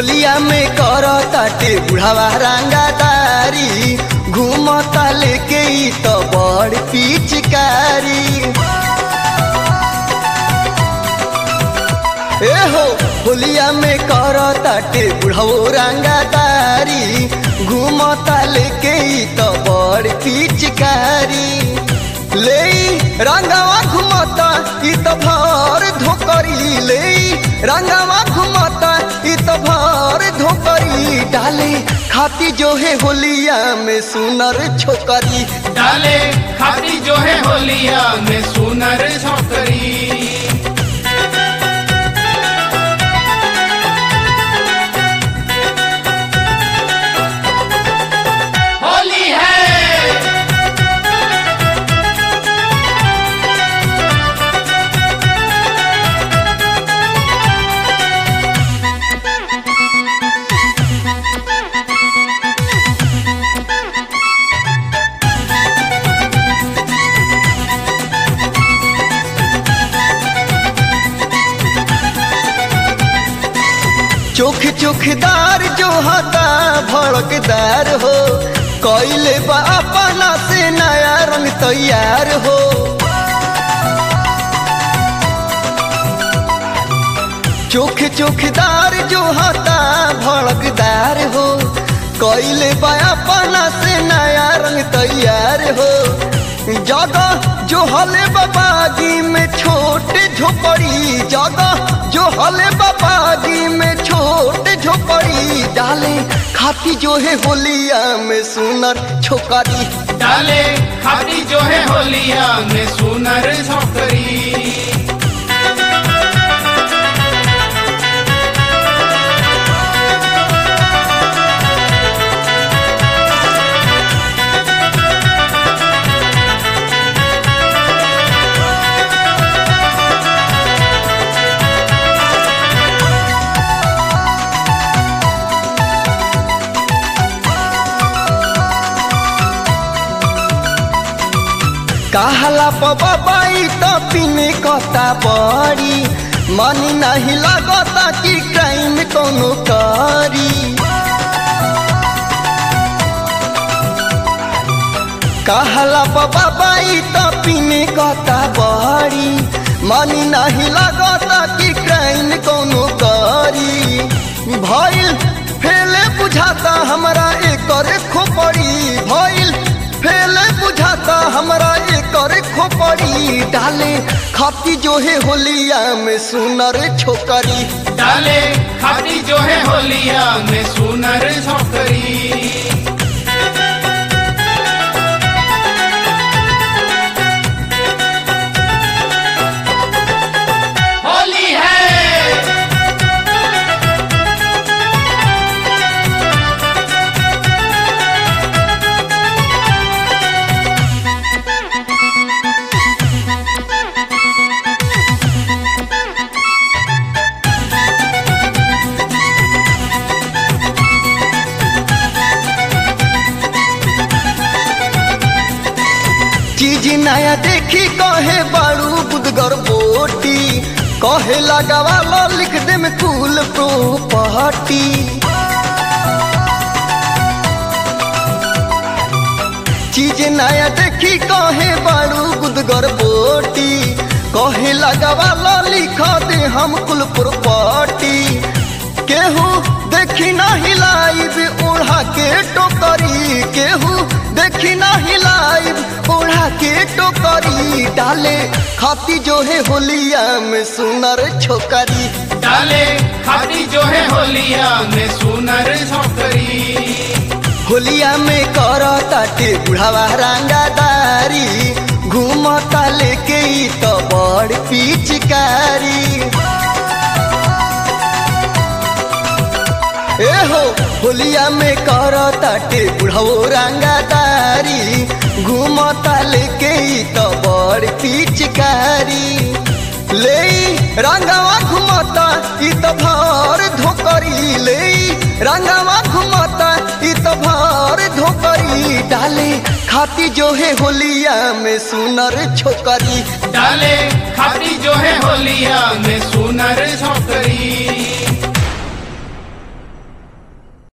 होलिया में कर ताटे बुढ़ावा रंगादारी घूमता लेके ई तो बड़ पिचकारी ए हो होलिया में कर ताटे बुढ़ावो रंगादारी घूमता लेके ई तो बड़ पिचकारी ले रंगावा घुमता ई तो भर धोकरी ले रंगावा घुमता ई तो भर धोकरी डाले खाती जो है होलिया में सुनर छोकरी डाले खाती जो है होलिया में सुनर छोकरी होली है चोख चोखदार जो हता भड़कदार हो कैले बा अपना से नया रंग तैयार हो चोख चोखदार जो हता भड़कदार हो कैले बा अपना से नया रंग तैयार हो जगह जो हले बाबागी में छोटे झोपड़ी जगह जो हले बाबागी में छोटे झोपड़ी डाले खाती जो है होलिया में सुनर छोकरी डाले खाती जो है होलिया में सुनर छोकरी कहला पबाई तो पीने कता बड़ी मन नहीं लगता कि क्राइम कोनो करी कहला पबाई तो पीने कता बड़ी मन नहीं लगता कि क्राइम कोनो करी भइल फेले बुझाता हमरा एकर खोपड़ी भइल फेले बुझाता हमरा एकर खोपड़ी डाले खाती जो है होलिया में सुनर छोकरी डाले खाती जो है होलिया में सुनर छोकरी होली है चीज नया देखी कहे बारू बुदगर बोटी कहे लगावा लो लिख दे में कुल प्रोपर्टी चीज नया देखी कहे बारू बुदगर बोटी कहे लगावा लो लिख दे हम कुल प्रोपर्टी केहू देखी ना हिलाइब ओढ़ा के टोकरी केहू देखी ना हिलाइब ओढ़ा के टोकरी डाले खाती जो है होलिया में सुनर छोकरी डाले खाती जो है होलिया में सुनर छोकरी होलिया में कर ताटे बुढ़ावा रंगादारी घूमता लेके ई तो बड़ पिचकारी ए हो होलिया में कर ताटे बुढ़ावो रंगादारी घूमता लेके ई तो बड़ पिचकारी ले रंगावा घुमता ई तो भर धोकरी ले रंगावा घुमता ई तो भर धोकरी डाले खाती जो है होलिया में सुनर छोकरी डाले खाती जो है होलिया में सुनर छोकरी